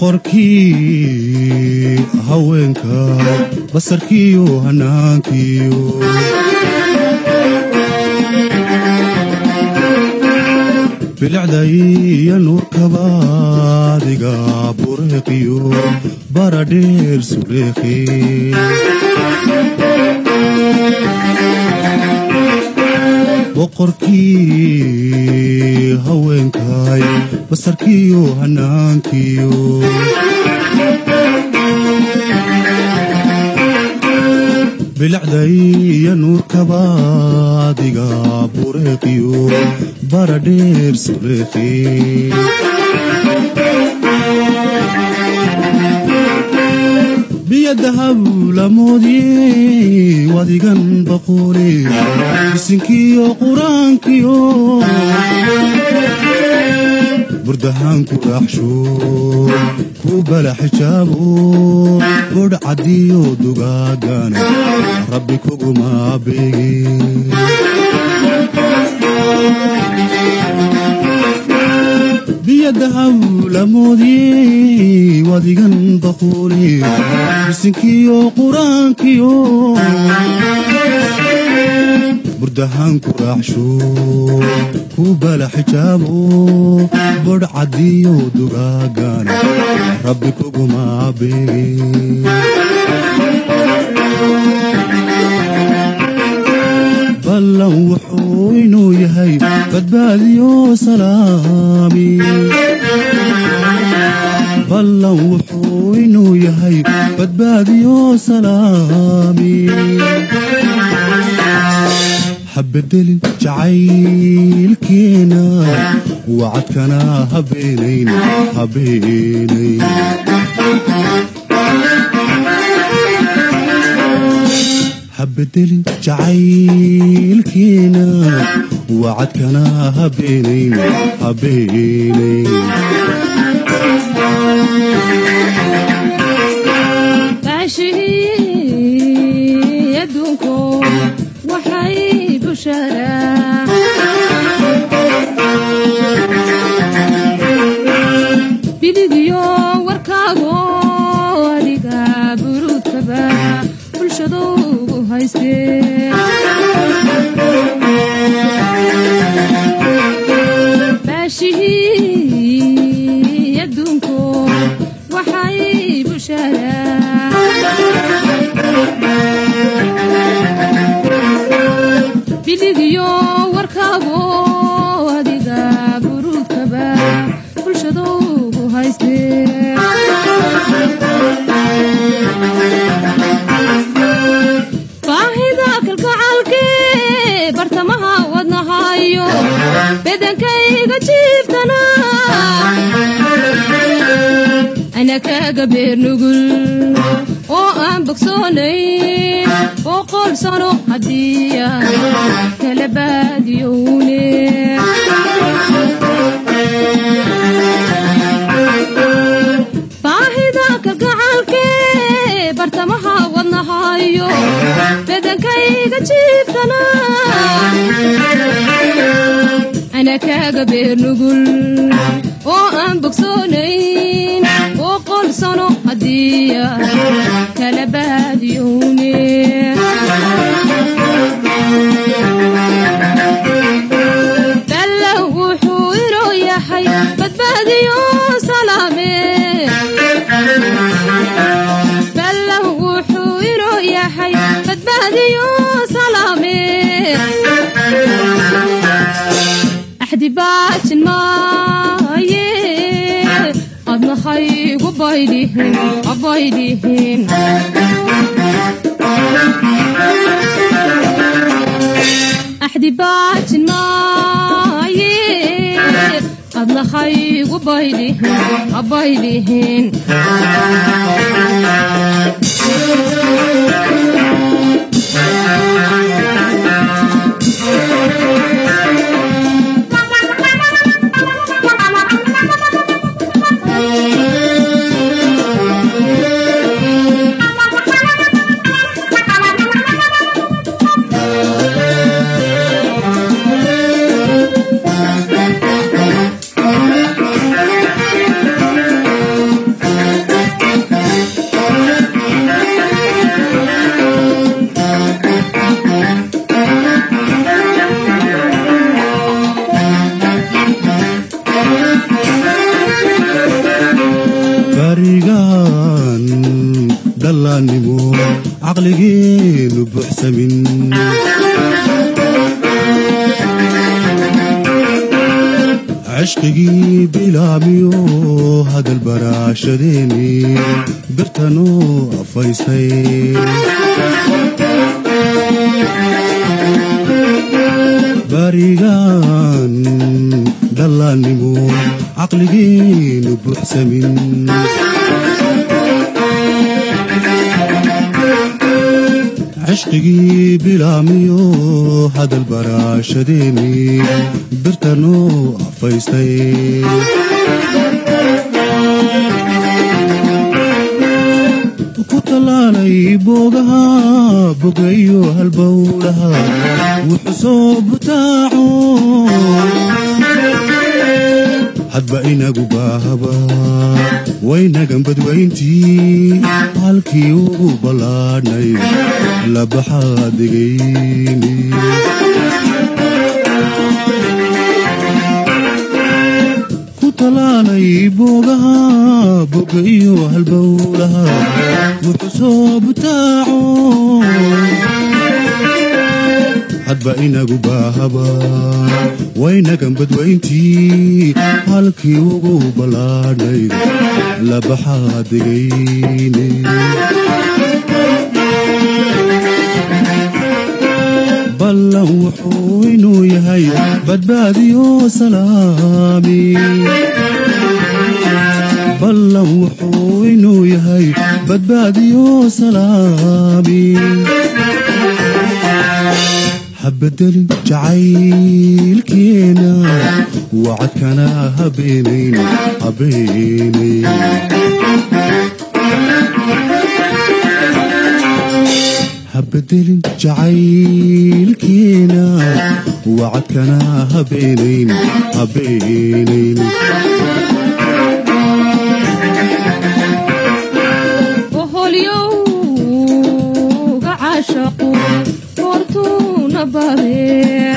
boqorkii haweenka basarkiiyo hanaankiyo bilicdaiyo nuurkabaadiga bureeqiyo baradheer sureeqi boqorkii haweenkay basarkiiyo hanaankiyo bilicdaiyo nuurkabaadiga bureeqiyo baradheer sureeqi biyadahablamoodye wadigan baqoole isinkiyo qur-aankiyo burdahaanku raaxsho ku bala xijaabo godh caddiyo dugaagana rabbi kuguma beege biyadahablamoodye wadigan baqoole isinkiyo qur-aankiyo burdahaanku raaxsho ku bala xijaabo bodh caddiyo dugaagana rabbi kuguma beege ballan wuxuu inuu yahay badbaadiyo salaami ballan wuxuu inuu yahay badbaadiyo salaami habedelin jacaylkeena wacadkana habeenayn habeenayn habedelin jacaylkeena wacadkana habeenayn habeenayn baashihii adduunku waxay busharaa biligyo warkaago adiga buruudkaba bulshadougu haystee baashihii adduunku waxay busharaa biligyo warkaago adiga buruudkaba bulshadougu haystee baahida kalgacalkee bartamaha wadnahayo bedankayga jiibtana ana kaga beer nugul oo aan bogsoonayn boqol sano haddii aan kala baadiyowne baahida kalgacalkee bartamaha wadnahayo bedankayga jiibtana ana kaga beer nugul oo aan bogsoonayn boqol sano haddii aan kala baadiyowne ballow wuxuu inuu yahay badbaadiyo salaame ballow wuxuu inuu yahay badbaadiyo salaame axdi baajin maaye adnahaygu baydhihin abaydhihin axdi baajin maaye adnahaygu baydhihin abaydhihin cishqigii bilaamiyo hadal baraashadeeni birtanoo afaysay barigaan dhallaannimo caqligiinu buuxsamin cishqigii bilaamiyo hadal baraashadeeni birtanoo afaystay ku tallaalay boogaha bogayo halbowlaha wuxuu soo butaaco hadba inagu baahaba waynagan badwayntii halkii ugu ballaadhnay labaxaa degayni ku tallaalay boogaha boga iyo halbowlaha wuxuu soo butaaco hadba inagu baahaba waynagan badwayntii halkii ugu ballaadhnay labaxaa degayni ballan wuxuu inuu yahay badbaadiyo salaami ballan wuxuu inuu yahay badbaadiyo salaami habadelin jacaylkeena wacadkana habeenayn habeenayn habadelin jacaylkeena wacadkana habeenayn habeenayn oholyowga caashaqu goortuuna bare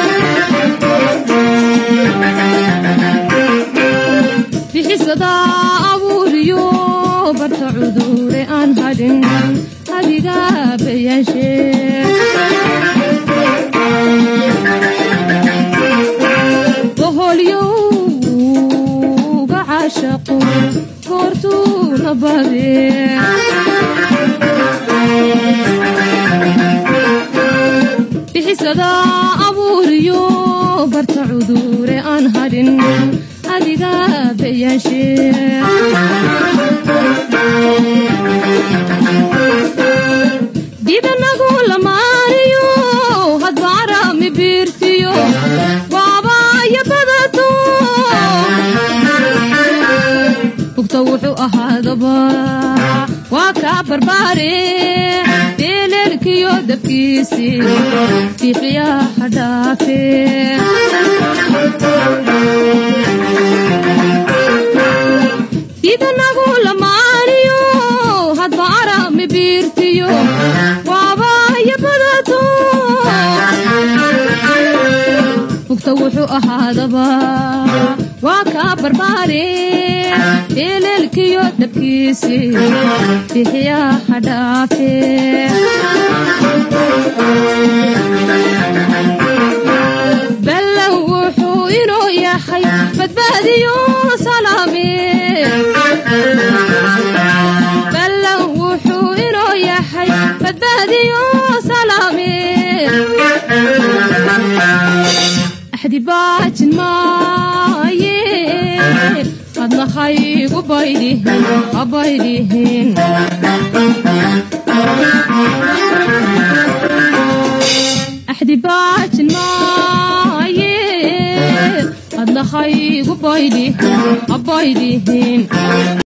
bixisada abuuriyo barta cudure aan hadhin adiga bayaashe oholyowga caashaqu goortuuna bare bixisada abuuriyo barta cudure aan hadhin adiga bayaashe didanagu lamaaniyo hadba arami biirtiyo waabaya badato bugta wuxuu ahaadaba waa kaa barbaare beeleelkiyo dabkiisi biixiyaha dhaafe didanagu lamaaniyo hadba arami biirtiyo waabaya badato bugta wuxuu ahaadaba waa kaa barbaare beeleelkiyo dabkiisi bixiyaha dhaafe ballan wuxuu inuu yahay badbaadiyo salaame ballan wuxuu inuu yahay badbaadiyo salaame axdi baajin maaye adna haygu baydhihin habaydhihin axdi baajin maaye adna haygu baydhihin habaydhihin